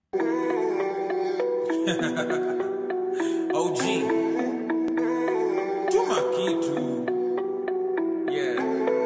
OG tuma kitu yeah.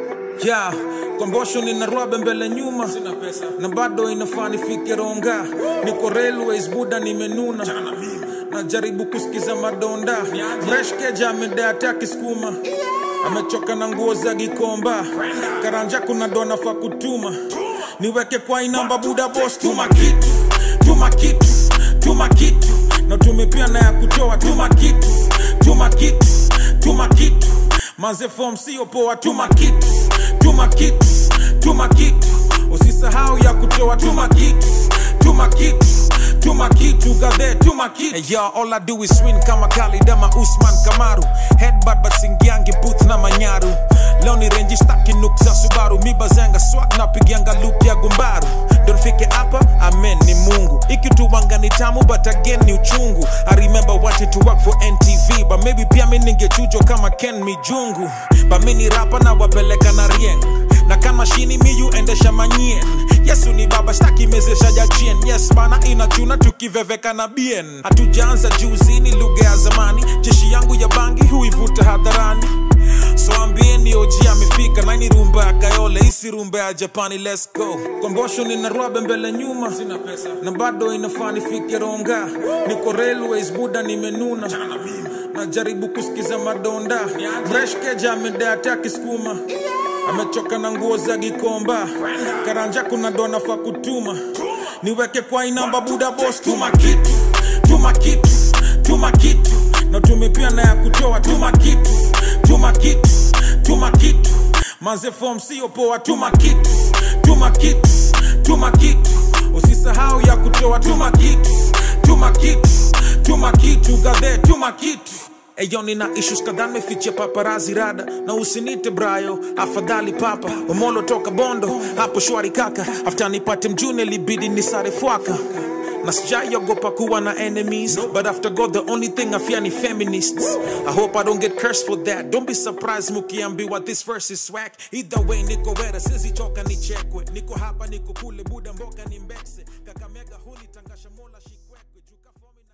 ya kombosho nina rwabe mbele nyuma Sina pesa na bado inafaa nifike ronga niko railways buda nimenuna Chana mimi najaribu kusikiza madonda Niaje? breshkeja amedeata kiskuma amechoka na nguo za gikomba karanja kuna dona fa kutuma niweke kwa inamba buda bos tuma kitu tuma kitu tuma kitu na tumepia na ya kutoa tuma kitu tuma kitu tuma kitu maze form sio poa tuma kitu tuma kitu tuma kitu usisahau ya kutoa tuma kitu tuma kitu tuma kitu gadhe tuma kitu hey, yo, all I do is win kama Khalid ama Usman Kamaru headbutt but singiangi booth na manyaru leo ni renji staki nuk za Subaru mibazanga swag na pigianga loop ya gumbaru ndo nifike hapa amen ni Mungu ikituwanga ni tamu but again ni uchungu I remember wanting to work for NTV but maybe pia mi ningechujwa kama Ken Mijungu but mi ni rapa na wapeleka na rieng na kama shini miyu endesha manyien yesu ni baba staki mezesha jachien yes bana inachuna tukiveveka na bien hatujaanza juuzini lugha ya zamani jeshi yangu ya bangi huivuta hadharani so ambieni oji amefika naini rumba ya kayole isi rumba ya japani let's go kombosho nina rwabe mbele nyuma Sina pesa na bado inafaa nifike ronga niko railways buda nimenuna Chana mimi najaribu kusikiza madonda Niaje? breshkeja amedeata kiskuma amechoka na nguo za gikomba karanja kuna dona fa kutuma niweke kwa inamba buda bos tuma kitu tuma kitu tuma kitu na tumepia na ya kutoa tuma kitu tuma kitu tuma kitu maze form sio poa tuma kitu tuma kitu tuma kitu usisahau ya kutoa tuma kitu tuma kitu tuma kitu gadhe tuma kitu Eyo nina issues kadhaa nimefichia paparazi rada na usinite brayo afadhali papa omolo toka bondo hapo shwari kaka after nipate mjune libidi nisare fwaka na sijaiogopa kuwa na enemies but after god the only thing i fear ni feminists i hope i don't get cursed for that don't be surprised mukiambiwa this verse is swag either way niko wera sizichoka nichekwe niko hapa niko kule buda mboga ni mbekse kakamega huli tangasha mola shikwekwe Juka fomi na-